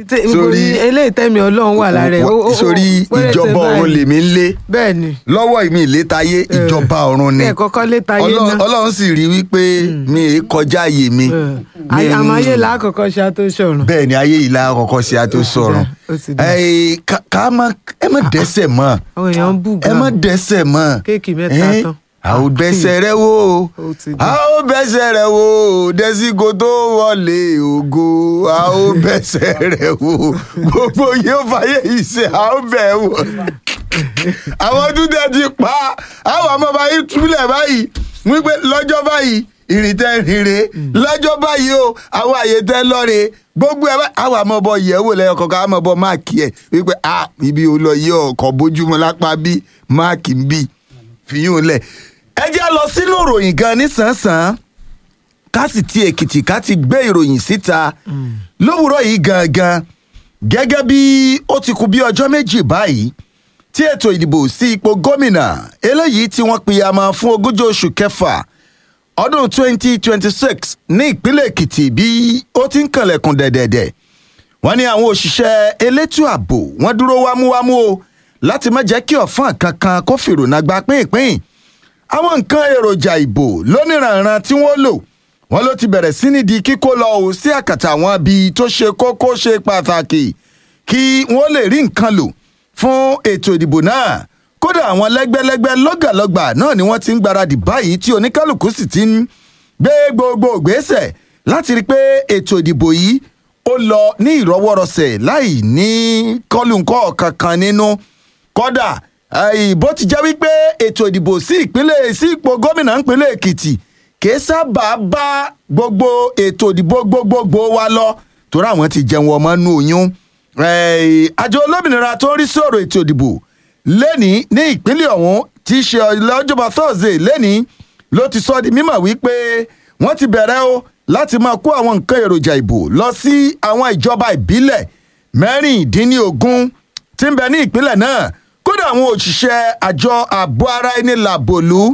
Tẹ- sórí eléyìí tẹ́mi ọlọ́run wà lára ẹ̀. ó- ó- ó- sórí péréte ìjọba ọ̀run báyìí. lèmi ń lé bẹ́ẹ̀ ni lọ́wọ́ mi ìlétayé ìjọba ọ̀run ni ẹ̀ kọ́kọ́ lé tayé Ọlọ́run- náà. ọlọ́run sì rí wípé mi è kọjá àyè mi Mi ń- àmọ́ ayé làákọ̀ọ́kọ́ ṣe àtó ṣọ̀run. bẹ́ẹ̀ ni ayé ìlà àkọ́kọ́ sí a tó sọ̀rọ̀ ó ti dá. Ẹ, ká- ká má ẹ má dẹ́sẹ̀ mọ́ àwọn èèyàn ń bù ẹ gan. má dẹ́sẹ̀ mọ́ Kéèkì mẹ́ta Ẹ, tán. a ò bẹ́sẹ̀ rẹ wò ó Ó ti dá. a ò bẹ́sẹ̀ rẹ wò ó dẹ́sígo tó wọlé ògo a ò bẹ́sẹ̀ rẹ wò ó gbogbo yóò fàyè ìṣe a ò bẹ̀ wò àwọn dúdẹ ti pa àwọn ọmọ báyìí túlẹ̀ báyìí wípé lọ́jọ́ báyìí ìrìntẹ́ rire lọ́jọ́ báyìí o àwọn àyè tẹ́ lọ́re gbogbo ẹ̀ bá- àwọn àmọ́ bọ yẹ̀wò lẹ́yìn kọ̀ọ̀kan àmọ́ bọ máàkì ẹ̀ wípé a ibi ò lọ yí ọkọ̀ bójúmọ́ lápá bí máàkì ń bì fìyún lẹ̀. ẹ jẹ́ lọ sínú ìròyìn gan nísànsán ká sì ti èkìtì ká ti gbé ìròyìn síta lówùúrọ̀ yìí gangan gẹ́gẹ́ bí ó ti kù bí ọjọ́ méjì báyìí tí ètò ìdìbò sí ipò gómìnà eléyìí tí wọ́n pìyàmọ́ fún ogúnjọ́ oṣù kẹfà ọdún 2026 ní ìpínlẹ̀ èkìtì bí ó ti ń kànlẹ̀kùn dẹ̀dẹ̀dẹ̀ wọ́n ní àwọn òṣìṣẹ́ elétò ààbò wọ́n dúró wámúwámú o láti má jẹ́ kí ọ̀fọ́n kankan kó fìrònà gba pínpín àwọn nǹkan èròjà ìbò lóníranran tí wọ́n lò wọ́n ló ti bẹ̀rẹ̀ sí ní di kíkó lọ ò sí àkàtà àwọn ibi tó ṣe kókó ṣe pàtàkì kí wọ́n lè rí nǹkan lò fún ètò ìdìbò náà kódà àwọn lẹ́gbẹ́lẹ́gbẹ́ lọ́gàlọ́gbà náà ni wọ́n ti ń gbáradì báyìí tí oníkálukú sì ti ń gbé gbogbo ìgbésẹ̀ láti rí i pé ètò ìdìbò yìí ó lọ ní ìrọwọ́rọsẹ̀ láì ní kọlùńkọ́ kankan nínú kódà eh, bó ti jẹ́ wípé ètò ìdìbò sí ìpínlẹ̀ sí ipò gómìnà ìpínlẹ̀ èkìtì kìí sábà bá gbogbo ètò ìdìbò gbogbogbò wa lọ torí àwọn ti jẹun ọmọ nú oyún Eh, àjọ olómìnira tó ń rí sọ̀rọ̀ ètò ìdìbò lẹ́ni ní ìpínlẹ̀ ọ̀hún tí í ṣe lọ́jọ́bọ̀ thursday lẹ́ni ló ti sọ di mímọ̀ wípé wọ́n ti bẹ̀rẹ̀ o láti máa kó àwọn nǹkan èròjà ìbò lọ sí àwọn ìjọba ìbílẹ̀ mẹ́rìndínlógún tí ń bẹ ní ìpínlẹ̀ náà kódà àwọn òṣìṣẹ́ àjọ ààbò ara ẹni làbòlú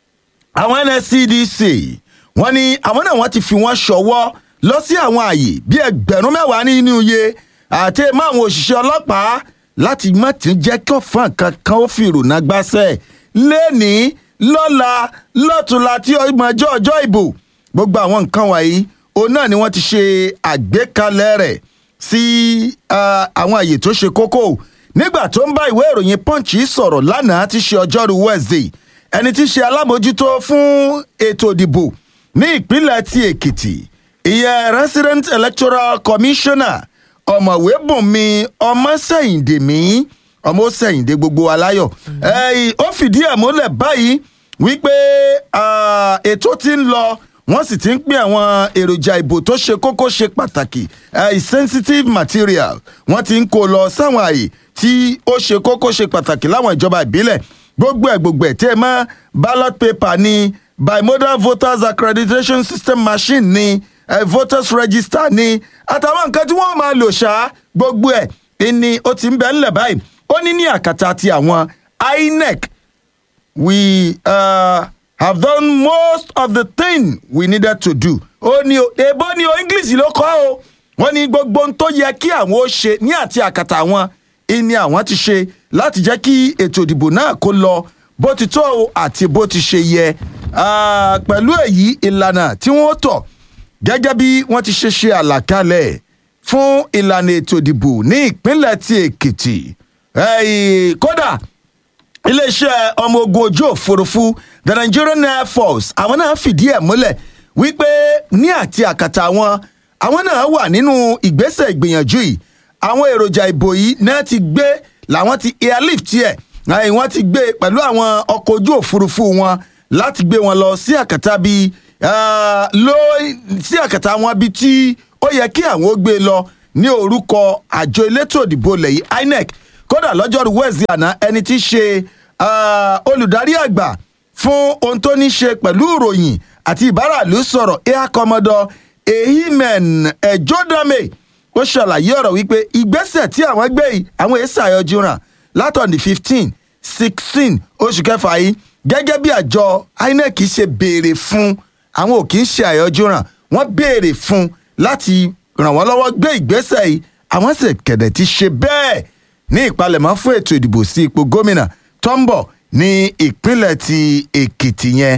àwọn nscdc wọ́n ní àwọn náà wọ́n ti fi wọ́n ṣọwọ́ lọ sí àwọn ààyè bíi ẹgbẹ̀rún mẹ́wàá nínú iye àti mọ́ àwọn òṣìṣẹ́ ọlọ́pàá láti má ti jẹ́ kí ọ̀fọ̀n kankan ó fi ìrònà gbáṣẹ́ lẹ́ni lọ́la lọ́tùnla tí ọmọjọ́ ọjọ́ ìbò gbogbo àwọn nǹkan wọ̀nyí òun náà ni wọ́n ti ṣe àgbékalẹ̀ rẹ̀ sí ah, àwọn àyè tó ṣe kókó nígbà tó ń bá ìwé ìròyìn punch sọ̀rọ̀ lánàá ti ṣe ọjọ́rú wednesday ẹni tí í ṣe alámòjútó fún ètò ìdìbò ní ìpínlẹ̀ ti èkìtì ìyẹn resident electoral commissioner ọ̀mọ̀wé bùnmi ọmọsẹ̀yìndèmí ọmọsẹ̀yìndé gbogbo aláyọ̀ ẹ̀yìn ó fìdí ẹ̀ múlẹ̀ báyìí wípé ah, ètò ti ń lọ wọ́n sì ti ń pín àwọn èròjà ìbò tó ṣe kókó ṣe pàtàkì eh, sensitive material wọ́n ti ń kó lọ sáwọn àyè tí ó ṣe kókó ṣe pàtàkì láwọn ìjọba ìbílẹ̀ gbogbo ẹ̀ gbogbo ẹ̀ tí ẹ mọ́ ballot paper ni bimodal voters accreditation system machine ni eh, voters register ni àtàwọn nǹkan tí wọ́n máa lò ṣá gbogbo ẹ̀ ni ó ti ń bẹ ńlẹ̀ báyìí ó ní ní àkàtà ti àwọn inec we uh, have done most of the thing we needed to do. ó ní o èbó ni o english ló kọ́ o wọ́n ní gbogbo ohun tó yẹ kí àwọn ó ṣe ní àti àkàtà àwọn ìní àwọn ti ṣe láti jẹ́ kí ètò ìdìbò náà kó lọ bó ti tó o àti bó ti ṣe yẹ Ah, pẹ̀lú èyí ìlànà tí wọ́n tọ̀ gẹ́gẹ́ bí wọ́n ti ṣe ṣe àlàkalẹ̀ fún ìlànà ètò ìdìbò ní ìpínlẹ̀ ti èkìtì Eh, kódà iléeṣẹ́ ọmọ ogun ojú òfurufú the nigerian air force àwọn náà fìdí ẹ̀ múlẹ̀ wípé ní àti àkàtà wọn àwọn náà wà nínú ìgbésẹ̀ ìgbìyànjú yìí àwọn èròjà ìbò yìí náà ti gbé làwọn ti airlift ẹ̀ àì wọ́n ti gbé pẹ̀lú àwọn ọkọ̀ ojú òfurufú wọn láti gbé wọn lọ sí àkàtà bíi ah, ló sí àkàtà wọn bíi tí ó yẹ kí àwọn ó gbé lọ ní orúkọ àjọ elétò ìdìbò lẹ́yìn inec kódà lọ́jọ́rú wẹ́ẹ̀sì àná ẹni tí í ṣe ah, olùdarí àgbà fún ohun tó ní ṣe pẹ̀lú ìròyìn àti ìbáràlú sọ̀rọ̀ air commodore ehimen ejodame ó ṣàlàyé ọ̀rọ̀ wípé ìgbésẹ̀ tí àwọn gbé yìí àwọn èsì àyọjú ràn látọ̀nì fifteen sixteen oṣù kẹfà yìí gẹ́gẹ́ bí àjọ inec ṣe béèrè fún àwọn ò kì í ṣe àyọjú ràn wọ́n béèrè fún láti ràn wọ́n lọ́wọ́ gbé ìgbésẹ̀ yìí àwọn sì kẹ̀dẹ̀ ti ṣe bẹ́ẹ̀ ní ìpalẹ̀mọ́ fún ètò ìdìbò sí ipò gómìnà tó ń bọ̀ ní ìpínlẹ̀ ti èkìtì yẹn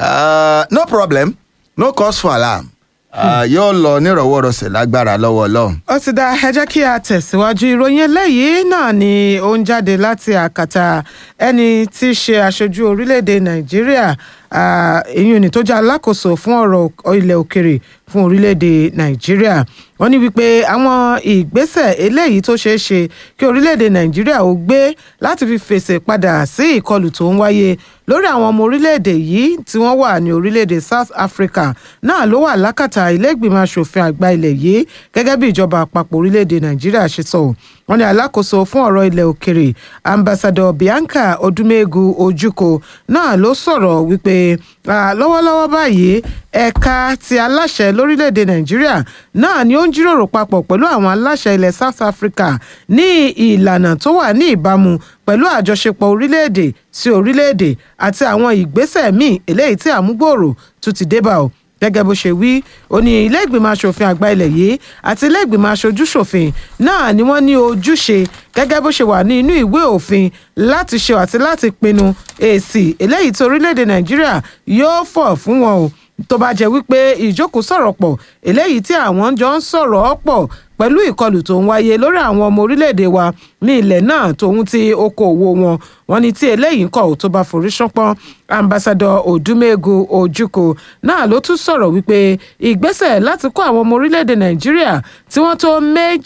Ah, no problem no cause for alarm Ah, yóò lọ nírọ̀wọ́rọ̀sẹ̀ lágbára lọ́wọ́ ọlọ́run. ó ti dá ẹ jẹ́ kí a tẹ̀síwájú ìròyìn eléyìí náà ni ó ń jáde láti àkàtà ẹni tí í ṣe aṣojú orílẹ̀-èdè nàìjíríà ah, èyí ni tó jẹ́ alákòóso fún ọ̀rọ̀ ilẹ̀ òkèrè fún orílẹ̀-èdè nàìjíríà wọ́n ní wípé àwọn ìgbésẹ̀ eléyìí tó ṣeé ṣe kí orílẹ̀-èdè nàìjíríà ó gbé láti fi fèsì padà sí ìkọlù tó ń wáyé lórí àwọn ọmọ orílẹ̀-èdè yìí tí wọ́n wà ní orílẹ̀-èdè south africa náà ló wà lákàtà ilé ìgbìmọ̀ asòfin àgbà ilẹ̀ yìí gẹ́gẹ́ bí ìjọba àpapọ̀ orílẹ̀-èdè nàìjíríà ṣe sọ wọ́n ní alákòóso fún ọ̀rọ̀ ilẹ̀ òkèrè ambassador bianca odumegu ojukwu náà ló sọ̀rọ̀ wípé ah, lọ́wọ́lọ́wọ́ báyìí ẹ̀ka ti aláṣẹ lórílẹ̀‐èdè nàìjíríà náà ni ó ń jíròrò papọ̀ pẹ̀lú àwọn aláṣẹ ilẹ̀ south africa ní ìlànà tó wà ní ìbámu pẹ̀lú àjọṣepọ̀ orílẹ̀‐èdè sí orílẹ̀‐èdè àti àwọn ìgbésẹ̀ míì eléyìí tí àmúgbòòrò tún ti débà o gẹ́gẹ́ bó ṣe wí ó ní ilé ìgbìmọ̀ asòfin àgbà ilẹ̀ yìí àti ilé ìgbìmọ̀ aṣojú ṣòfin náà ni wọ́n ní ojúṣe gẹ́gẹ́ bó ṣe wà ní inú ìwé òfin láti ṣe àti láti pinnu èsì eléyìí tí orílẹ̀-èdè nàìjíríà yóò fọ̀ fún wọn o tó bá jẹ́ wípé ìjókòó sọ̀rọ̀ pọ̀ eléyìí tí àwọn jọ ń sọ̀rọ̀ pọ̀ pẹ̀lú ìkọlù tó ń wáyé lórí àwọn ọmọ orílẹ̀-èdè wa ní ilẹ̀ náà tòun ti okòòwò wọn wọn ni tí eléyìí ń kọ̀ tó bá forí ṣánpọ́n ambassadọ odumegu ojukwu náà ló tún sọ̀rọ̀ wípé ìgbésẹ̀ láti kó àwọn ọmọ orílẹ̀-èdè nàìjíríà tí wọ́n tó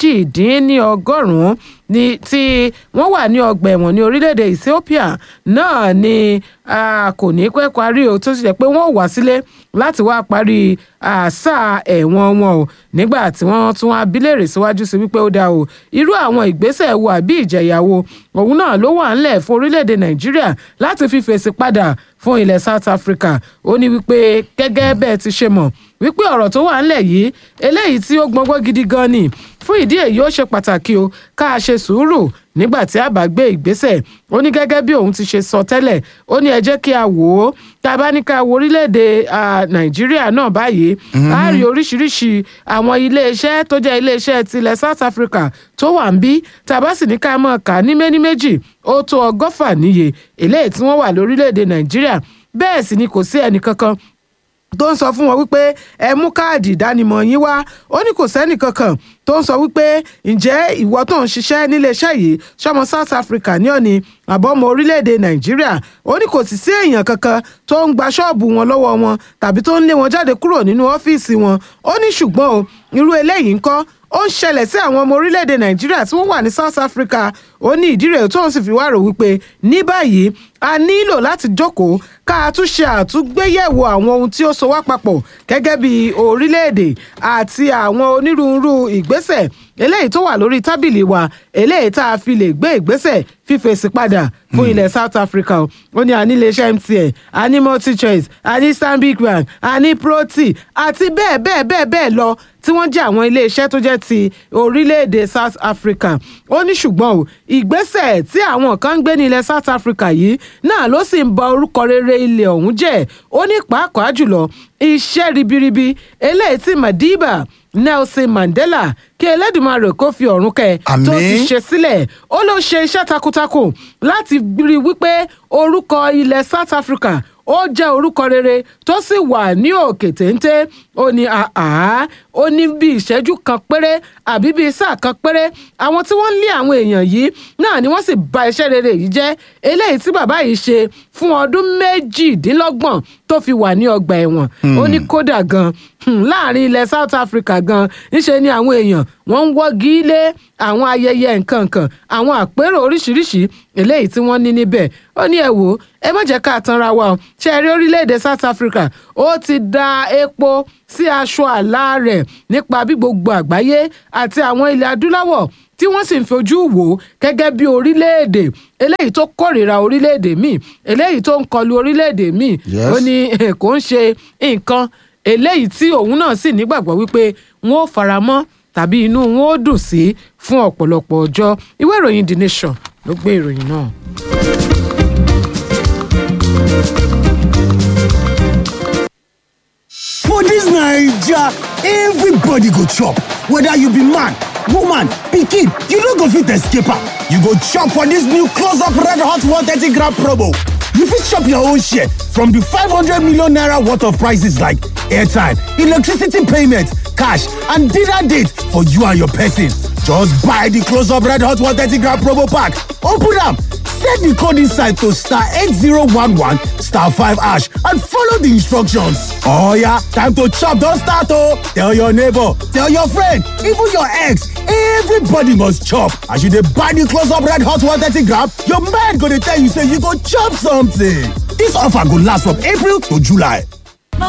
méjìdínlọ́gọ́rùn-ún ní tí wọ́n wà ní ọgbà ẹ̀wọ̀n ní orílẹ̀-èdè ethiopia náà ni a kò ní pẹ́ parí o tó sì jẹ́ pé wọ́n wá sílé láti wá parí àṣà ẹ̀wọ̀n wọn o nígbà tí wọ́n tún wá bílèrè síwájú sí wípé ó dáa o irú àwọn ìgbésẹ̀ wo àbí ìjẹ̀yàwó òun náà ló wà ńlẹ̀ fún orílẹ̀-èdè nàìjíríà láti fi fèsì padà fún ilẹ̀ south africa ó ní wípé gẹ́gẹ́ bẹ́ẹ̀ ti ṣe mọ̀ wípé ọ̀rọ̀ tó wà ńlẹ̀ yìí eléyìí tí ó gbọ́ngbọ́n gidi gan ni fún ìdí èyí ó ṣe pàtàkì o ká a ṣe sùúrù nígbà tí a bá gbé ìgbésẹ̀ ó ní gẹ́gẹ́ bí òun ti ṣe sọ tẹ́lẹ̀ ó ní ẹ jẹ́ kí a wò ó tá a bá ní ká wo orílẹ̀-èdè nàìjíríà náà báyìí a rí oríṣiríṣi àwọn iléeṣẹ́ tó jẹ́ iléeṣẹ́ tilẹ̀ south africa tó wà ń bí tá a bá sì ní ká mọ̀ ká ní méní méjì ó tó ọgọ́fà níye eléyìí tí wọ́n wà lórílẹ̀-èdè nàìjíríà bẹ́ẹ̀ sì ni kò sí ẹnì kankan tó ń sọ fún wọn wípé ẹ mú káàdì ìdánimọ̀ yín wá ó ní kò sẹ́nì kankan tó ń sọ wípé ǹjẹ́ ìwọ tó ń ṣiṣẹ́ níléeṣẹ́ yìí ṣọmọ south africa ní ọ̀ni àbọ̀mọ orílẹ̀-èdè nàìjíríà ó ní kò sì sí èèyàn kankan tó ń gba ṣọ́ọ̀bù wọn lọ́wọ́ wọn tàbí tó ń lé wọn jáde kúrò nínú ọ́fíìsì wọn ó ní ṣùgbọ́n o irú eléyìí ńkọ́ ó ń ṣẹlẹ̀ sí àwọn ọmọ orílẹ̀-èdè nàìjíríà tí wọ́n wà ní south africa ó ní ìdí rẹ̀ tó ń sì fi wá rò wípé ní báyìí a nílò láti jókòó ká a tún ṣe àtúngbéyẹ̀wò àwọn ohun tí ó so wá papọ̀ gẹ́gẹ́ bí orílẹ̀-èdè àti àwọn onírúurú ìgbésẹ̀ eléyìí tó wà lórí tábìlì wa eléyìí tá a fi lè gbé ìgbésẹ̀ fífèsì padà fún ilẹ̀ south africa ó ní àní iléeṣẹ́ mtn àní multichoice àní stanbic bank àní proti àti bẹ́ẹ̀ bẹ́ẹ̀ bẹ́ẹ̀ bẹ́ẹ̀ lọ tí wọ́n jẹ́ àwọn iléeṣẹ́ tó jẹ́ ti orílẹ̀-èdè south africa ó ní ṣùgbọ́n o ìgbésẹ̀ tí àwọn kan ń gbé ní ilẹ̀ south africa yìí náà ló sì ń ba orúkọ rere ilẹ̀ ọ̀hún jẹ́ ó ní pàápàá jùlọ iṣẹ́ ribiribi eléyìí tí madiba nelson mandela kí elédùnmarè kó fi ọ̀run kẹ́ tó ti Àmín. ṣe sílẹ̀ ó ló ṣe iṣẹ́ takuntakun láti rí i wípé orúkọ ilẹ̀ south africa ó jẹ́ orúkọ rere tó sì wà ní òkè téńté ó ní àá ó ní bí ìṣẹ́jú kan péré àbí bí sáà kan péré àwọn tí wọ́n ń lé àwọn èèyàn yìí náà ni wọ́n sì bà iṣẹ́ rere yìí jẹ́ eléyìí tí bàbá yìí ṣe fún ọdún méjìdínlọ́gbọ̀n tó fi wà ní ọgbà ẹ̀wọ̀n ó ní kódà gan hmm, láàrin ilẹ̀ south africa gan níṣe ni àwọn èèyàn wọ́n ń wọ́gi lé àwọn ayẹyẹ nǹkan kan àwọn àpérò oríṣiríṣi eléyìí tí wọ́n ní níbẹ̀ ó ní ẹ wò ó ẹ má jẹ́ ká tanra wa o ṣe ẹ rí orílẹ̀-èdè south africa ó ti da epo sí aṣọ àlá rẹ̀ nípa bí gbogbo àgbáyé àti àwọn ilẹ̀ adúláwọ̀ tí wọ́n sì ń fojú wò ó gẹ́gẹ́ bí orílẹ̀-èdè eléyìí tó kórìíra orílẹ̀-èdè míì eléyìí tó ń kọlu orílẹ̀-èdè míì Yes. ó ní eh, kò ń ṣe nǹkan eléyìí tí òun náà sì nígbàgbọ́ wípé wọn ò faramọ́ tàbí inú wọn ò dùn sí fún ọ̀pọ̀lọpọ̀ ọjọ́ ìwé ìròyìn the nation ló gbé ìròyìn náà. For dis Naija, everybody go chop, whether you be man, woman, pikin, you no go fit escape am. You go chop for this new close-up red hot 130 gram promo. You fit chop your own share from the 500 million naira worth of prices like airtime, electricity payment, cash, and dinner date for you and your person. Just buy the close-up red hot 130 gram promo pack. Open am, set the code inside to star 8011 star 5 hash and follow the instructions. Oh yeah, time to chop don start oh! Tell your neighbor, tell your friend, even your ex, everybody must chop. As you dey buy the close-up red hot 130 gram, your mind go dey tell you say you go chop something. This offer go last from April to July.